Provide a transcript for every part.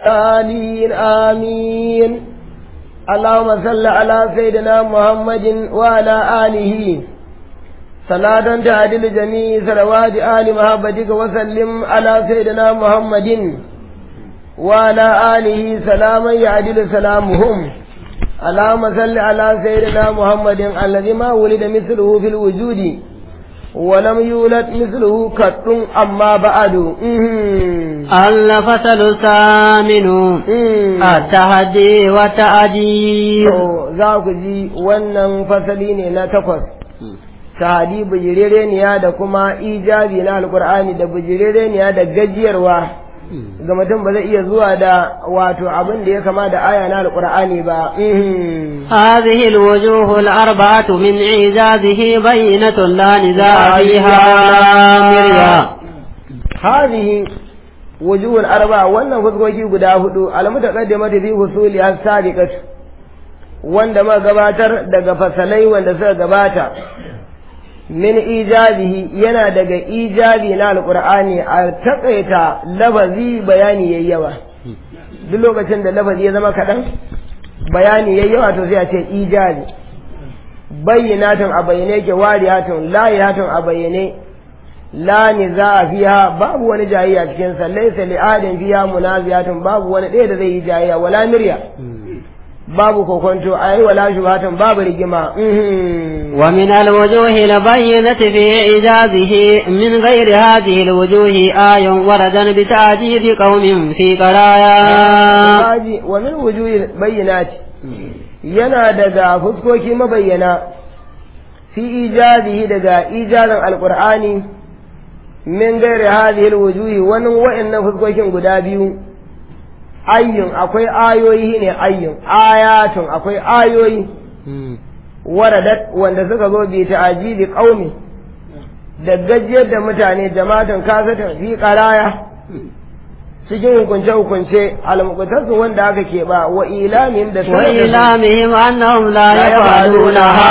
آمين آمين اللهم صل على سيدنا محمد وعلى آله صلاة تعدل جميع صلوات آل محبتك وسلم على سيدنا محمد وعلى آله سلاما يعدل سلامهم اللهم صل على سيدنا محمد الذي ما ولد مثله في الوجود ولم يولد مثله قط أما بعد الفصل الثامن التحدي والتأديب za ku ji wannan fasali ne na takwas tahadi bijirereniya da kuma ijabi na alkur'ani da bijirereniya da gajiyarwa ga mutum ba zai iya zuwa da wato abin da ya kama da aya na alkur'ani ba هذه الوجوه الأربعة من إعجازه بينة لا نزاع فيها ولا مريا هذه وجوه الأربعة wannan fuskoki guda hudu almutaqaddimatu fi husuli as-sabiqat wanda ma gabatar daga fasalai wanda suka gabata min ijabihi yana daga ijabi na alqur'ani a takaita lafazi bayani yayyawa duk lokacin da lafazi ya zama kaɗan bayani yayyawa to sai a ce ijabi bayyinatun a bayyane yake wariyatun layihatun a bayyane la niza fiha babu wani jayayya cikin sa laysa li adin fiha munaziyatun babu wani ɗaya da zai yi jayayya wala mirya babu kokonto ai wala shubhatun babu rigima ومن الوجوه البينة في إعجازه من غير هذه الوجوه آي وردا بتعجيز قوم في قرايا ومن وجوه بينات yana daga fuskoki mabayyana fi ijazihi daga ijazin alkur'ani min gairi hadhihi alwujuhi wani wa'annan fuskokin guda biyu ayyun akwai ayoyi ne ayyun ayatun akwai ayoyi waradat wanda suka zo bi ta'ajibi qaumi da gajiyar da mutane jama'atan kasatan fi qaraya cikin hukunce hukunce almuqtasu wanda aka ke ba wa ilamihim da wa ilamihim annahum la yaf'alunaha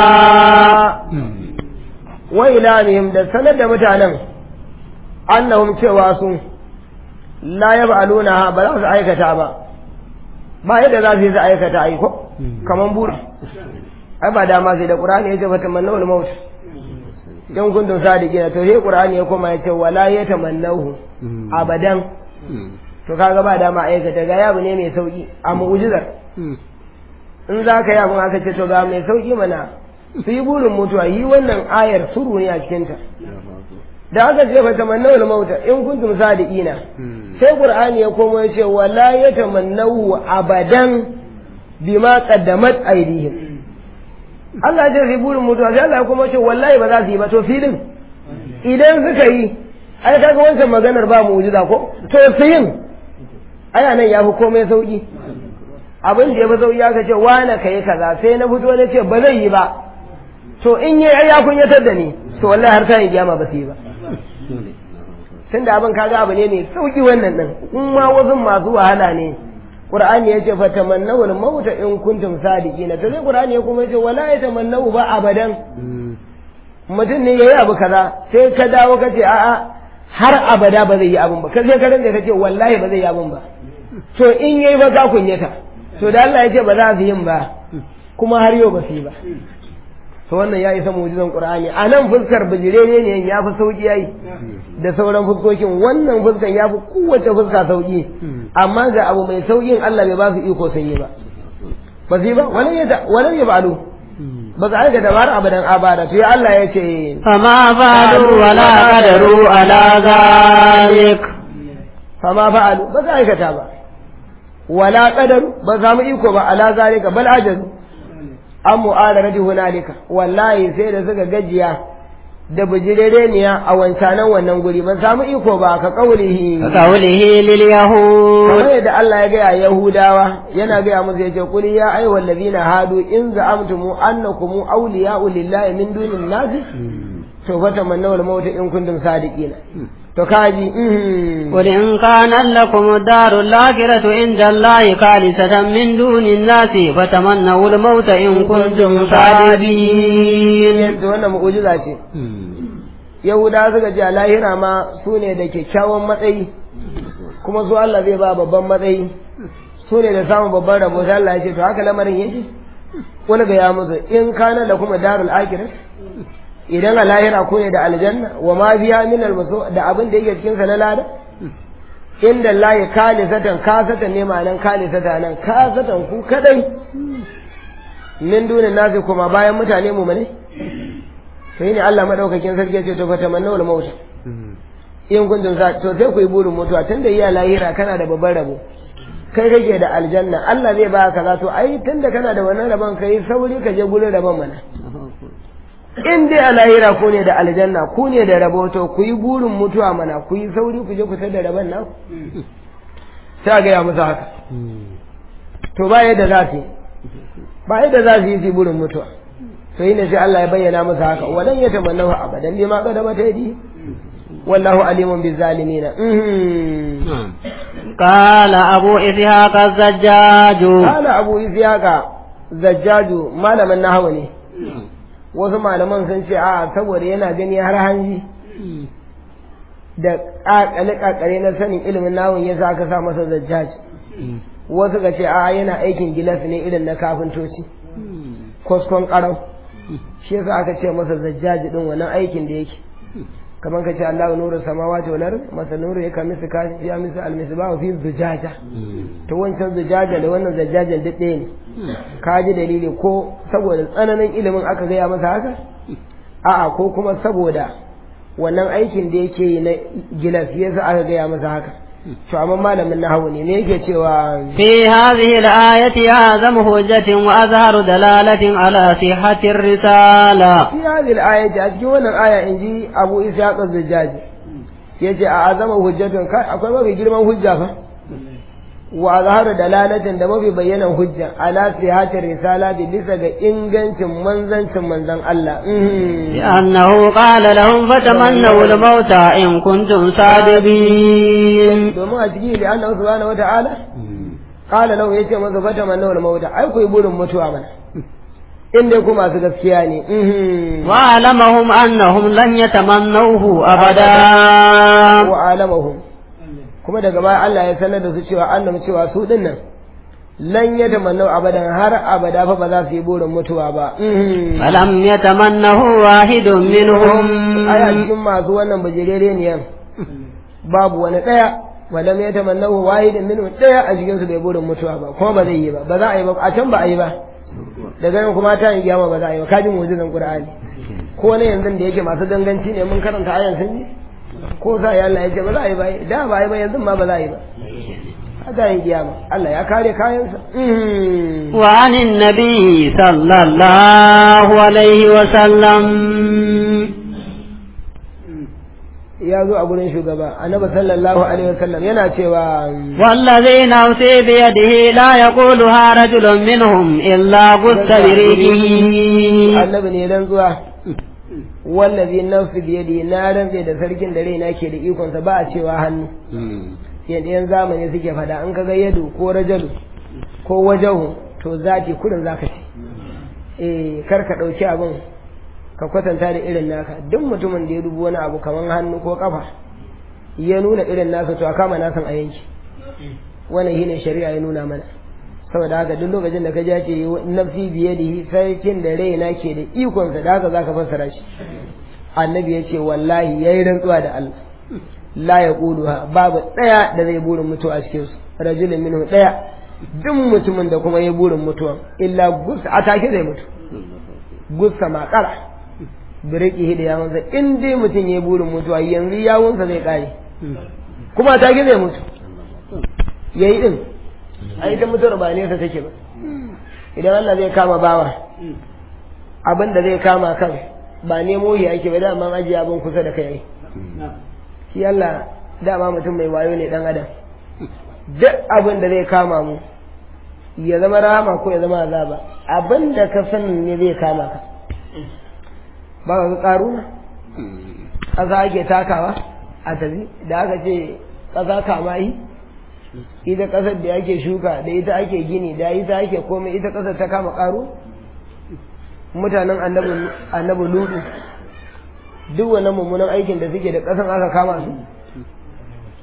wa ilamihim da sanar da mutanen annahum cewa su la yaf'alunaha ba za su aikata ba ba yadda za su yi su aikata aiko kaman buri ai ba dama sai da qur'ani yace fa tamannaw al-maut dan kuntum sadiqina to sai qur'ani ya koma yace wala yatamannahu abadan to kaga ba dama aikata ga yabu ne mai sauki a mu'jizar in za ka yi abin aka ce to ga mai sauki mana su yi burin mutuwa yi wannan ayar suru ne a cikinta da aka ce fa tamannaw al-maut in kuntum sadiqina sai qur'ani ya koma yace wala yatamannahu abadan bima qaddamat aydihim Allah ya ce burin mutuwa sai Allah kuma ce wallahi ba za su yi ba to filin idan suka yi ai kaga wancan maganar ba mu'jiza ko to su yin aya nan ya fi komai sauki abin da ya fi sauki aka ce wane ka yi kaza sai na fito na ce ba zai yi ba to in yi ya kunyatar da ni to wallahi har ta yi kiyama ba su yi ba tunda abin kaga abu ne mai sauki wannan din in ma wasu masu wahala ne Qur'ani yace fa tamannaw al-maut in kuntum sadiqina to sai Qur'ani ya kuma yace wala yatamannaw ba abadan mutum ne yayi abu kaza sai ka dawo ka ce a'a har abada ba zai yi abun ba kai ka rinka ka ce wallahi ba zai yi abun ba to in yayi ba ka kunyata to da Allah yace ba za su yin ba kuma har yau ba su yi ba to wannan ya isa mu'jizan Qur'ani a nan fuskar bijire ne ya fi sauki yayi da sauran fuskokin wannan fuskan ya fi kowace fuska sauki amma ga abu mai saukin Allah bai ba su iko sun yi ba ba su yi ba wani ya wani ya ba'alu ba su aika dabar abadan abada to ya Allah ya ce fama fa'alu wala qadaru ala zalik fama fa'alu ba su aikata ba wala qadaru ba samu iko ba ala zalika bal ajazu an mu'adarati hunalika wallahi sai da suka gajiya da bijirereniya a wancanan wannan guri ba samu iko ba ka kaulihi ka kaulihi lil yahud kamar yadda Allah ya gaya Yahudawa yana gaya musu yace qul ya ayyuhal ladina hadu in za'amtum annakum awliya'u lillahi min dunin nas to fa tamannaw al maut in kuntum sadiqina to kaji قل إن كان لكم الدار الآخرة عند الله خالصة من دون الناس فتمنوا الموت إن كنتم صادقين to wannan mu'jiza ce Yahuda suka ce a lahira ma su ne da kyakkyawan matsayi kuma su Allah zai ba babban matsayi su ne da samun babban rabo sai Allah ya ce to haka lamarin yake wani ga ya musu in kana da kuma darul akhirah idan a lahira ko ne da aljanna wa ma biya min almasu da abin da yake cikin sa na lada inda Allah ya kale satan ka satan ne ma'anan kale satan nan ka satan ku kadai min dunin nasi kuma bayan mutane mu mane sai ne Allah madaukakin sarki ya ce to fatamanna wal mauta in kuntum sa to sai ku yi burin mutuwa tunda iya lahira kana da babban rabo kai kake da aljanna Allah zai ba ka to ai tunda kana da wannan rabon kai sauri ka je gurin rabon mana in dai a lahira ku ne da aljanna ku ne da rabo to ku yi burin mutuwa mana ku yi sauri ku je ku tada rabon nan sai ga ya musu haka to ba yadda za su ba yadda za su yi su burin mutuwa to yi ne sai Allah ya bayyana musu haka wadan ya tamannahu abadan bima qadama taydi wallahu alimun bizalimin قال أبو إسحاق الزجاج قال أبو إسحاق زجاج malamin nahawu ne wasu malaman sun ce a saboda yana gani har hanji da kakale-kakale na sanin ilimin nawun ya sa aka sa masa zajjaj wasu ga ce a yana aikin gilas ne irin na kafintoci kwaskon karau shi yasa aka ce masa zajjaj din wannan aikin da yake kamar ka ce Allahu nuru samawati wal ard masa nuru ya kamisa kashi ya misa al misbahu fi zujaja to wancan zujaja da wannan zajjajan duk ɗaya ne ka ji dalili ko saboda tsananin ilimin aka gaya masa haka a'a ko kuma saboda wannan aikin da yake yi na gilas yasa aka gaya masa haka to amma malamin nahawu ne me yake cewa في هذه الآية أعظم حجة وأظهر دلالة على صحة الرسالة fi hadhihi al-ayati a cikin wannan aya inji Abu Ishaq az-Zajjaj yace a azama hujjatun kai akwai mafi girman hujja fa wa azharu dalalatin da mafi bayyanan hujja ala sihatir risala bi bisa ga ingancin manzancin manzon Allah Mhm. لأنه قال لهم فتمنوا الموت إن كنتم صادقين domin a ciki da Allah subhanahu wata'ala qala lahu yace masa fata manna wal mauta ai ku yi burin mutuwa mana in dai ku masu gaskiya ne Mhm. وأعلمهم أنهم لن يتمنوه أبدا wa alamahum kuma daga baya Allah ya sanar da su cewa annam cewa su din nan lan ya tamanna abadan har abada fa ba za su yi burin mutuwa ba Mhm. فلم يتمنه واحد منهم ai a cikin masu wannan bajirere ne babu wani daya walam ya tamanna wahidin minhu daya a cikin su bai burin mutuwa ba kuma ba zai yi ba ba za a yi ba a can ba a yi ba daga nan kuma ta yi kiyama ba za a yi ba kajin mu'jizan qur'ani ko ne yanzu da yake masu danganci ne mun karanta ayan sun ji ko sa ya Allah ya ce ba za a yi ba da ba a yi ba yanzu ma ba za a yi ba haka yin kiyama Allah ya kare kayansa Mhm. وعن النبي صلى الله عليه وسلم ya zo a gurin shugaba annabi sallallahu alaihi wasallam yana cewa والذي نفسي بيده لا يقولها رجل منهم إلا غث بريقه annabi ne dan zuwa wallazi nafsi biyadi na rantse da sarkin da raina ke da ikonsa ba a cewa hannu yadda yan zamani suke fada an kaga yadu ko rajalu ko wajahu to zati kurin zaka ce eh kar ka dauki abin ka kwatanta da irin naka duk mutumin da ya dubi wani abu kaman hannu ko kafa ya nuna irin nasa to a kama nasan a yanki wannan shine shari'a ya nuna mana saboda haka duk lokacin da ka ja ce nafsi biyadihi sarkin da raina ke da ikonsa da haka zaka fassara shi annabi ya ce wallahi yayi rantsuwa da Allah la ya babu ɗaya da zai burin mutuwa a cikinsu rajulun minhu ɗaya duk mutumin da kuma ya burin mutuwa illa gusa a take zai mutu gusa makara biriki da yawunsa in dai mutum ya burin mutuwa yanzu yawunsa zai kare kuma a take zai mutu yayi din a ita mutuwar ba nesa take ba idan Allah zai kama bawa abin da zai kama kan ba nemo yi ake ba dama ajiye abin kusa da kai shi Allah dama mutum mai wayo ne dan adam duk abin da zai kama mu ya zama rahama ko ya zama azaba abin da ka sani ne zai kama ka ba ka karuna ƙasa ake takawa a tafi da aka ce ƙasa kama yi ita ƙasar da ake shuka da ita ake gini da ita ake komai ita ƙasar ta kama ƙaru mutanen annabi ludu duk wannan mummunan aikin da suke da ƙasan aka kama su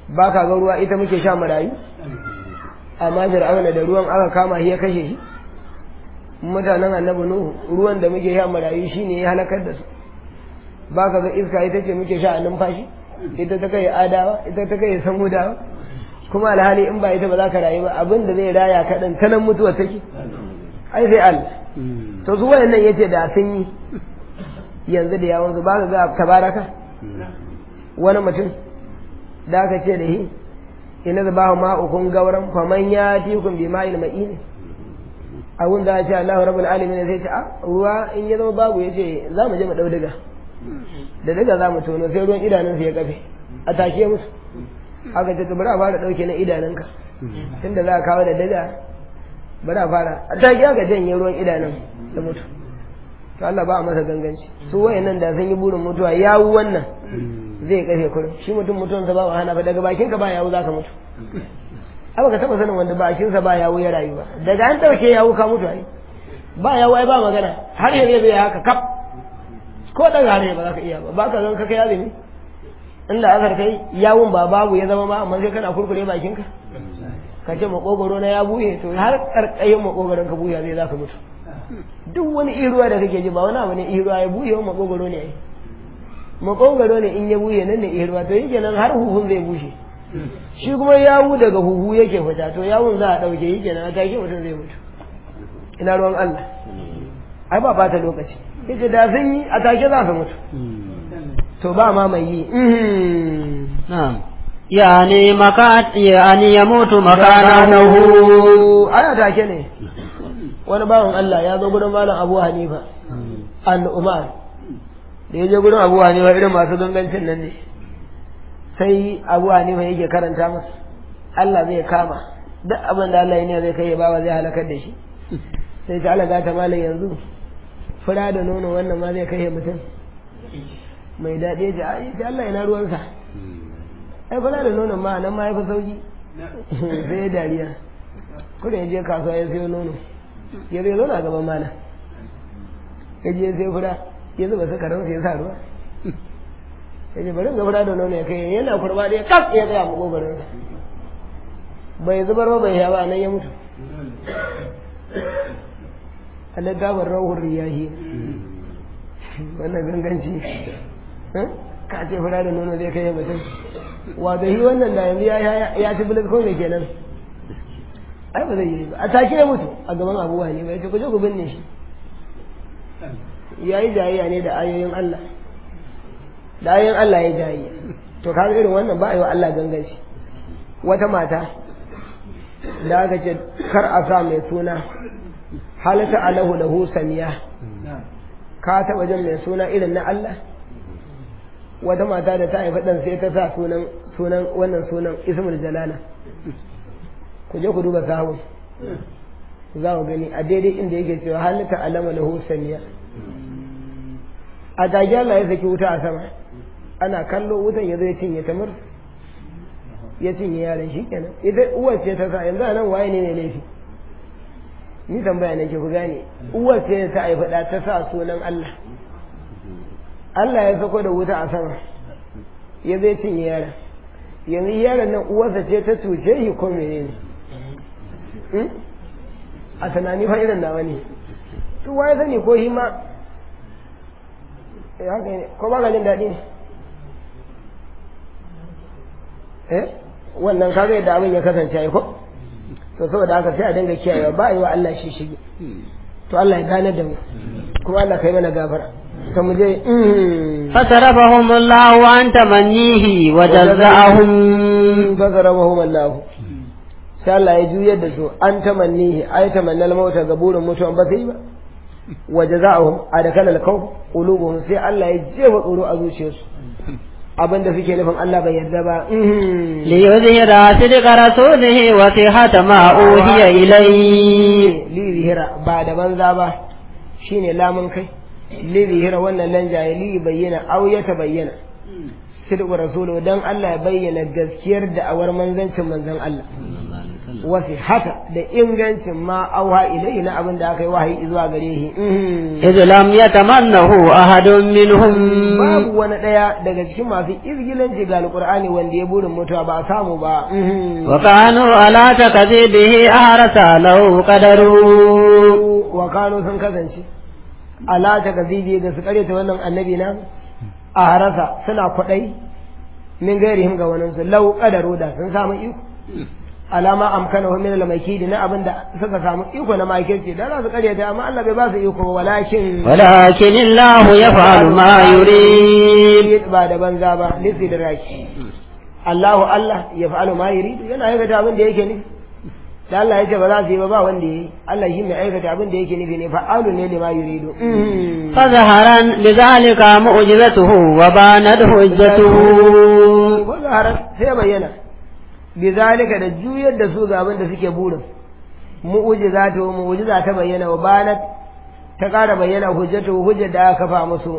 ba ka ga ruwa ita muke sha marayu amma fir'auna da ruwan aka kama shi ya kashe shi mutanen annabi nuhu ruwan da muke sha marayu shine ya halakar da su ba ka ga iska ita ce muke sha a numfashi ita ta kai adawa ita ta kai samudawa kuma alhali in ba ita ba za ka rayu ba abin da zai raya kaɗan ta nan mutuwa take ai sai Allah to su wayannan yace da sun yi yanzu da yawon su ba ka ga tabaraka wani mutum da aka ce da shi ina da bahu ma'ukun gauran faman ya tikun bi ma'il ma'ini abun da ya ce Allahu rabbul alamin sai ce a ruwa in ya zama babu yace za mu je mu dau diga da diga za mu tono sai ruwan idanunsa ya kafe a take musu aka ce bari a fara dauke na idanunka tunda za a kawo da diga bari a fara a take aka janye ruwan idanun da mutu to Allah ba a masa ganganci su wayannan da sun yi burin mutuwa yawu wannan zai kafe kurin shi mutum mutuwansa ba wahala ba daga bakin ka ba yawu zaka mutu ai ka taba sanin wanda bakin sa ba yawu ya rayu ba daga an dauke yawu ka mutu ai ba yawu ai ba magana har yanzu zai haka kaf ko daga har ba za ka iya ba ba ka zan ka kai azumi inda azar kai yawun ba babu ya zama ma amma sai kana kurkure bakin ka ka ce makogoro na ya buye to har karkayin makogoron ka buya zai za ka mutu duk wani iruwa da kake ji ba wani abu ne iruwa ya buye wa makogoro ne ai makogoro ne in ya buye nan ne iruwa to yake nan har huhun zai bushe shi kuma yawu daga huhu yake fita to yawun za a ɗauke yi kenan a take mutum zai mutu ina ruwan Allah ai ba bata lokaci yace da sun yi a take za su mutu to ba ma mai yi na'am yani makat yani yamutu makanahu aya take ne wani bawan Allah ya zo gurin malam Abu Hanifa al-Umar da ya je gurin Abu Hanifa irin masu gangancin nan ne sai Abu Hanifa yake karanta masa Allah zai kama duk abin da Allah ya ne zai kai ya bawa zai halakar da shi sai ta Allah ta malam yanzu fura da nono wannan ma zai kai mutum mai daɗi ya ce ai Allah yana ruwansa ai fura da nonon ma nan ma ya fi sauki sai ya dariya kuma ya je kasuwa ya sayo nono ya zai zauna gaban mana ya je sai fura ya zuba sukarin sai ya sa ruwa ya ce bari ga fura da nono ya kai yana kurba da ya kaf ya tsaya makogarin bai zubar ba bai ya ba nan ya mutu Allah gabar rawar riyahi wannan ganganci ka ce fura da nono zai kai mutum wa da yi wannan da yanzu ya ci bilis ko me kenan ai ba zai yi ba a take ya mutu a gaban abubuwa ne bai ce ku je ku binne shi ya yi jayayya ne da ayoyin Allah da ayoyin Allah ya jayayya to kaga irin wannan ba a yi wa Allah ganganci wata mata da aka ce kar a sa mai suna halata alahu lahu samiya ka taɓa jin mai suna irin na Allah wata mata da ta haifa ɗan sai ta sa sunan sunan wannan sunan ismul jalala ku je ku duba sahun za ku gani a daidai inda yake cewa halitta alama lahu samiya a tage Allah ya saki wuta a sama ana kallo wutan ya zai cinye tamar ya cinye yaran shi kenan ita uwar ce ta sa yanzu a nan waye ne ne laifi ni tambaya nake ku gane uwar ce ta haifa da ta sa sunan Allah Allah ya sako da wuta a sama ya zai cinye yaran yanzu yaron nan uwarsa ce ta cuce shi ko menene a tunani fa irin nawa ne to waye sani ko shi ma eh haka ne ko ba ka jin daɗi ne eh wannan kaga yadda abin ya kasance ai ko to saboda haka sai a dinga kiyayewa ba a yi wa Allah shi shige to Allah ya gane da mu kuma Allah kai mana gafara to mu je فصرفهم الله عن تمنيه وجزاهم fasarabahum Allah sai Allah ya juyar da su an tamannihi ay tamannal mauta ga burin mutuwan ba sai ba wa jazaa'uhum adakala al-khawf qulubuhum sai Allah ya jefa tsoro a zuciyarsu abinda suke nufin Allah bai yarda ba ليظهر صدق رسوله وصحة ما أوحي إليه li zihira ba da banza ba shine lamun kai li zihira wannan lan jahili bayyana aw ya bayyana sidqu rasulu dan Allah ya bayyana gaskiyar da awar manzancin manzon Allah wasu hata da ingancin ma auha ilai na abin da aka yi wahayi zuwa gare shi إذ لم يتمنه أحد منهم babu wani ɗaya daga cikin masu izgilanci ga alƙur'ani wanda ya burin mutuwa ba a samu ba وكانوا على تكذيبه أحرس له قدروا wa kano sun kasance ala ta gazibi ga su karyata wannan annabi na a harasa suna kwaɗai min gairihim ga wani su lau kadaro da sun samu iko alama amkana wa min al-makidi na abinda suka samu iko na makirci da za su karyata amma Allah bai ba su iko ba, walakin ولكن الله يفعل ما يريد ba da banza ba lisidraki Allahu Allah ya fa'alu ma yuridu yana aikata abin da yake nufi da Allah ya ce ba za su yi ba ba wanda yi Allah shi mai aikata abin da yake nufi ne fa'alu ne lima yuridu فظهرا بذلك معجزته وبانت حجته ko zaharar sai bayyana bi zalika da juyar da su ga abin da suke burin mu'ujiza ta mu'ujiza ta bayyana wa banat ta ƙara bayyana hujjatu hujjar da aka kafa musu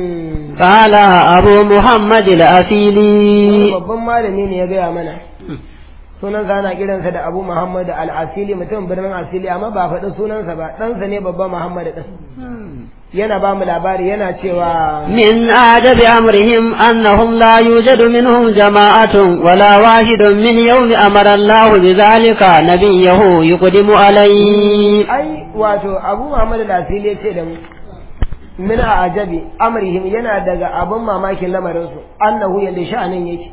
قال أبو محمد الأسيلي babban malami ne ya gaya mana sunan sa ana kiransa da Abu Muhammad al-Asili mutum birnin Asili amma ba faɗi sunansa ba ɗansa ne babban Muhammad ɗin yana ba mu labari yana cewa من أعجب أمرهم أنهم لا يوجد منهم جماعة ولا واحد من يوم أمر الله بذلك نبيه يقدم عليه ai wato Abu Muhammad al-Asili ya ce da mu min a ajabi amrihim yana daga abin mamakin lamarinsu annahu yadda sha'anin yake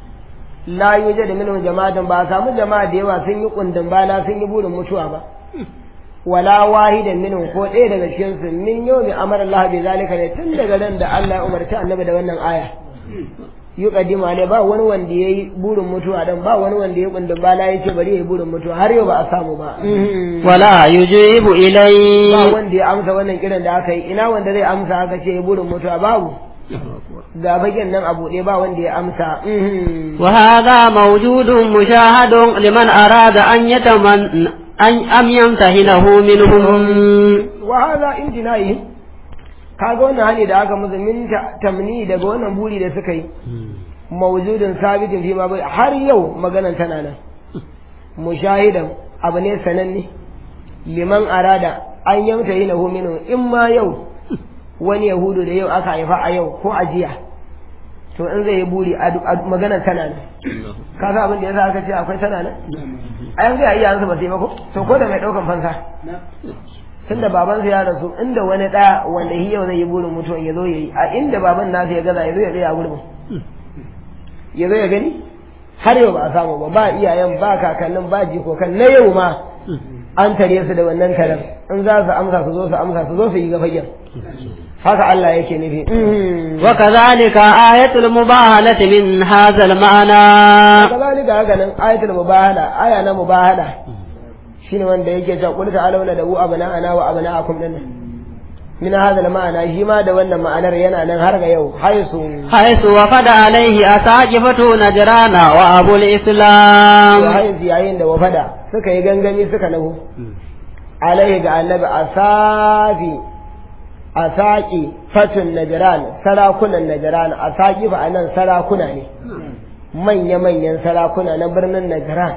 la yujad minhum jama'atan ba a samu jama'a da yawa sun yi kundin bala sun yi burin mutuwa ba wala wahidan minhum ko ɗaya daga cikin su min yawmi amara Allah bi zalika ne tun daga ran da Allah ya umarci annabi da wannan aya yuqaddimu ne ba wani wanda yayi burin mutuwa dan ba wani wanda ya kundin bala yace bari yayi burin mutuwa har yau ba a samu ba ولا يجيب ba إليه wanda ya amsa wannan kiran da aka yi ina wanda zai amsa aka ce burin mutuwa babu ga bagen nan a buɗe ba wanda ya amsa وهذا موجود مشاهد لمن أراد أن يتمن أن أم يمتهنه منهم wa hadha injina'i kaga wannan hali da aka musu min ta- tamni daga wannan buri da suka yi mawjudun sabitin fi ma bai har yau maganan tana nan mushahidan abu ne sananne liman arada an yamta yi lahu minhu in ma yau wani yahudu da yau aka haifa a yau ko a jiya to in zai yi buri a maganan tana nan ka san abin da yasa aka ce akwai tana nan a yanzu ya iya su ba sai ba ko to ko da mai daukan fansa tunda babansa ya rasu inda wani ɗa wanda shi yau zai yi burin mutuwa ya zo ya yi a inda baban nasa ya gaza ya zo ya tsaya a gurbin ya zo ya gani har yau ba a samu ba ba iyayen ba kakannin ba jikokan na yau ma an tare su da wannan karen in za su amsa su zo su amsa su zo su yi gafagen haka Allah yake nufi وكذلك آية المباهلة من هذا المعنى kazalika haka nan ayatul mubahala aya na mubahala shine wanda yake cewa qul ta'alu da u abana ana wa abna'akum din min hada ma'ana shi ma da wannan ma'anar yana nan har ga yau haisu حيث وفد عليه أساقفة نجران وأبو الإسلام wa haisu yayin da wafada suka yi gangami suka nahu alaihi ga annabi asafi asaki fatun najran sarakunan najran asaki fa anan sarakuna ne manya-manyan sarakuna na birnin najran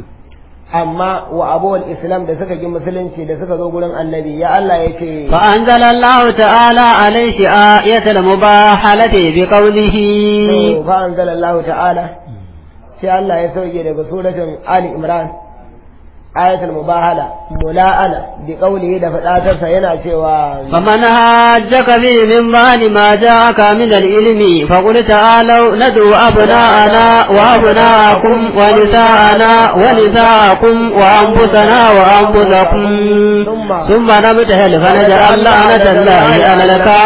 amma wa abuwal islam da suka gi musulunci da suka zo gurin annabi ya Allah ya ce فأنزل الله تعالى عليه آية المباحلة بقوله fa anzalallahu ta'ala sai Allah ya sauke daga suratul Ali Imran ayatul mubahala mula'ana bi qawlihi da fadatarsa yana cewa فمن هاجك فيه من بعد ما جاءك من العلم فقل تعالوا ندعو أبناءنا وأبناءكم ونساءنا ونساءكم وأنفسنا وأنفسكم ثم نبتهل فنجعل لعنة الله على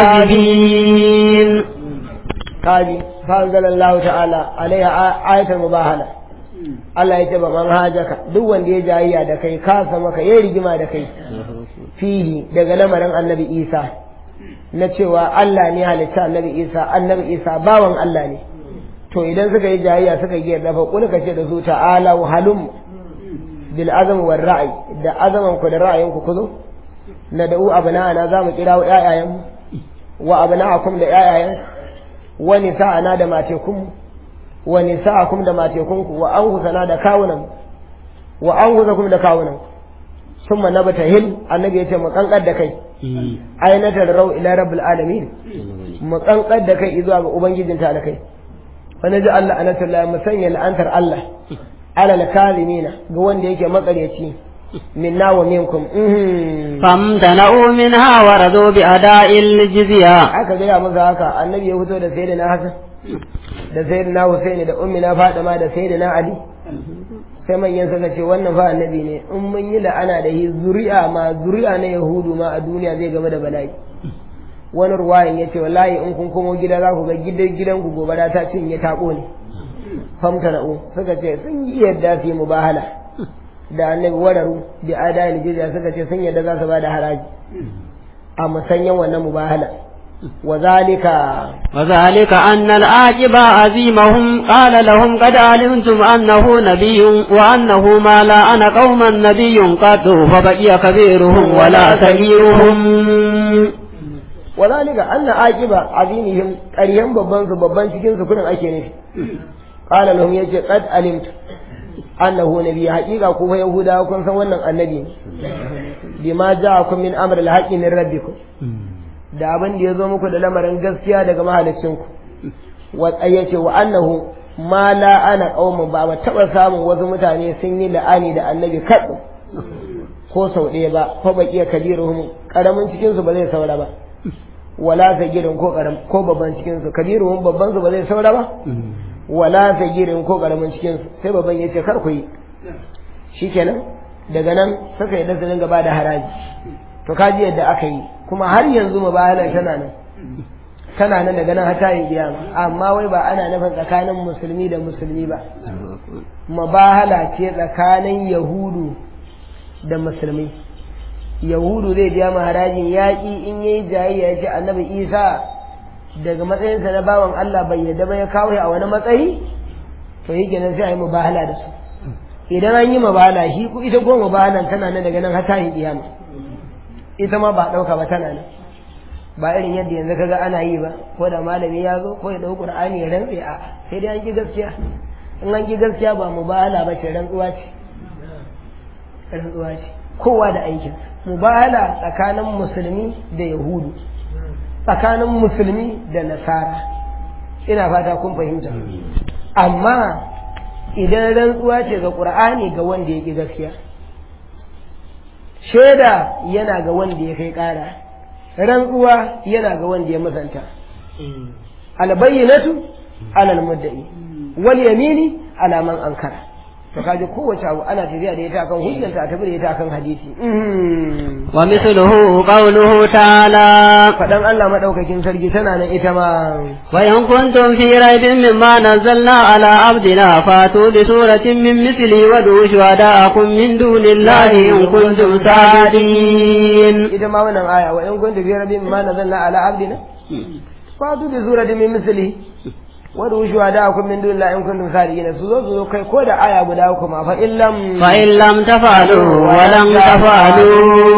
الكاذبين kaji fa anzalallahu ta'ala alaiha ayatul mubahala Allah ya ce ba man hajaka duk wanda ya jayayya da kai kasa maka ya rigima da kai fihi daga lamarin annabi Isa na cewa Allah ne halitta annabi Isa annabi Isa bawan Allah ne to idan suka yi jayayya suka yi yarda fa kul ka ce da su ta'ala wa halum bil azam war ra'i da azaman ku da ra'ayin ku kuzo na da'u abna'ana za mu kira ƴaƴayen mu wa abna'akum da ƴaƴayen wa nisa'ana da matekunmu wa nisa'akum da matekunku wa anfusana da kawunan wa an guza kuma da kawunan summa nabata hil annabi ya ce mu kankar da kai ainatar rau ila rabbil alamin mu kankar da kai zuwa ga ubangijin ta da kai fa naji Allah anatullahi mu sanya la'antar Allah ala al-kalimina ga wanda yake makaryaci minna wa minkum famtana'u minha wa radu bi ada'il jizya aka gaya masa haka annabi ya fito da sayyidina Hassan da sayyidina Husaini da ummina Fatima da sayyidina Ali sai manyan suka ce wannan fa annabi ne in mun yi la'ana da yi zuri'a ma zuri'a na yahudu ma a duniya zai game da bala'i wani ruwayin ya ce wallahi in kun komo gida za ku ga gidan gidan ku gobara ta cinye ta ƙone famta na'u suka ce sun yi yadda su yi mubahala da annabi wararu da adayil jizya suka ce sun yadda za su ba da haraji a musanyen wannan mubahala وذلك وذلك أن الآجب عزيمهم قال لهم قد علمتم أنه نبي وأنه ما لا أنا قوما نبي قد فبقي كبيرهم ولا صغيرهم وذلك أن آجب عزيمهم قريهم ببان ببان cikin su kudin ake nufi قال لهم yace قد علمت annahu nabi haƙiƙa ku fa yahudawa kun san wannan annabi bima ja'akum min amr al-haqqi min rabbikum da abin da ya zo muku da lamarin gaskiya daga mahalicinku ya ce wa annahu ma la ana qaumun ba ba taba samun wasu mutane sun yi la'ani da annabi kaɗu ko sau ɗaya ba ko baki kabiruhum karamin cikin su ba zai saura ba wala sagirin ko karam ko babban cikin su kabiruhum babban su ba zai saura ba wala sagirin ko karamin cikin su sai babban ya ce kar ku yi shikenan daga nan suka yi da su dinga ba da haraji to kaji yadda aka yi kuma har yanzu mubahalar tana nan tana nan daga nan hata yin kiyama amma wai ba ana nufin tsakanin musulmi da musulmi ba mubahala ce tsakanin yahudu da musulmi yahudu zai biya ma harajin yaƙi in yayi jayayya ya ce annabi isa daga matsayinsa na bawan allah bai yadda ba ya kawo a wani matsayi to yi kenan sai a yi mubahala da su idan an yi mubahala shi ita ko mubahalan tana nan daga nan hata yin kiyama ita ma ba ɗauka ba tana nan ba irin yadda yanzu kaga ana yi ba ko da malami ya zo ko ya ɗau ƙur'ani ya rantse a sai dai an ki gaskiya in an ki gaskiya ba mu bahala ba ce rantsuwa ce rantsuwa ce kowa da aikin mu bahala tsakanin musulmi da yahudu tsakanin musulmi da nasara ina fata kun fahimta amma idan rantsuwa ce ga ƙur'ani ga wanda ya ki gaskiya shaida yana ga wanda ya kai ƙara rantsuwa yana ga wanda ya musanta albayyinatu alal mudda'i wal yamini ala man ankara to kaje kowace abu ana tafiya da ita akan hujjanta tafi da ita akan hadisi wa mithluhu qawluhu ta'ala fadan Allah madaukakin sarki tana nan ita ma wa in kuntum fi raibin mimma nazzalna ala abdina fatu bi suratin min mithli wa du shuhada'akum min dunillahi in kuntum sadiqin ita ma wannan aya wa in kuntum fi raibin mimma nazzalna ala abdina fatu bi suratin min mithli wadda wushuwa da akwai min dun in kuntum sadiqin su zo su zo kai ko da aya guda uku ma fa illam fa illam tafalu wa lam tafalu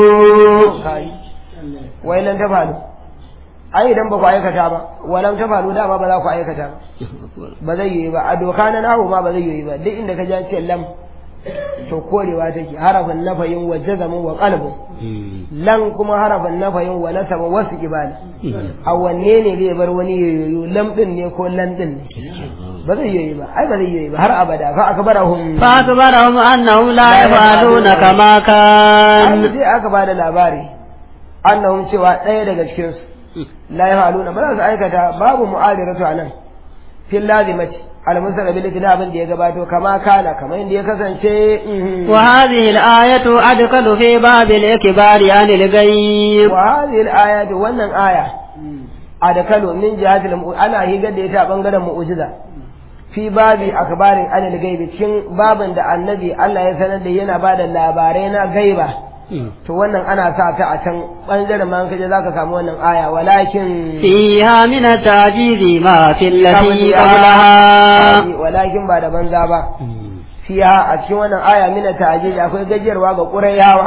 wa illam tafalu ai idan ba ku aikata ba wa lam tafalu da ba za ku aikata ba ba zai yi ba a doka na nahu ma ba zai yi ba duk inda ka ji ce lam to korewa take harafin nafayin wa jazamin wa qalbun lan kuma harafin nafayin wa nasaba wasu ibada a wanne ne zai bar wani yoyo lam din ne ko lan din ne ba zai yoyi ba ai ba zai yoyi ba har abada fa akbarahum fa akbarahum annahum la yafaluna kama kan sai aka bada labari annahum cewa ɗaya daga cikin su la yafaluna ba za su aikata babu mu'adiratu anan fil lazimati المنزل بالكتاب da ya gabato kama kana kamar inda ya kasance وهذه الآية أدخل في باب الإكبار عن الغيب وهذه الآية wannan aya adkalu min jihati ana higar da ita a bangaren mu'jiza fi babi akbarin anil gaibi cikin babin da annabi Allah ya sanar da yana bada labarai na gaiba to wannan ana sa ta a can bangaren ma kaje zaka samu wannan aya walakin fiha min at-tajizi ma fi allati qablaha walakin ba da banza ba fiha a cikin wannan aya min at-tajizi akwai gajiyarwa ga qurayawa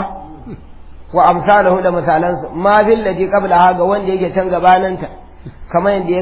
wa amsalahu da misalansu ma fil ladhi qablaha ga wanda yake can gabaninta kamar yadda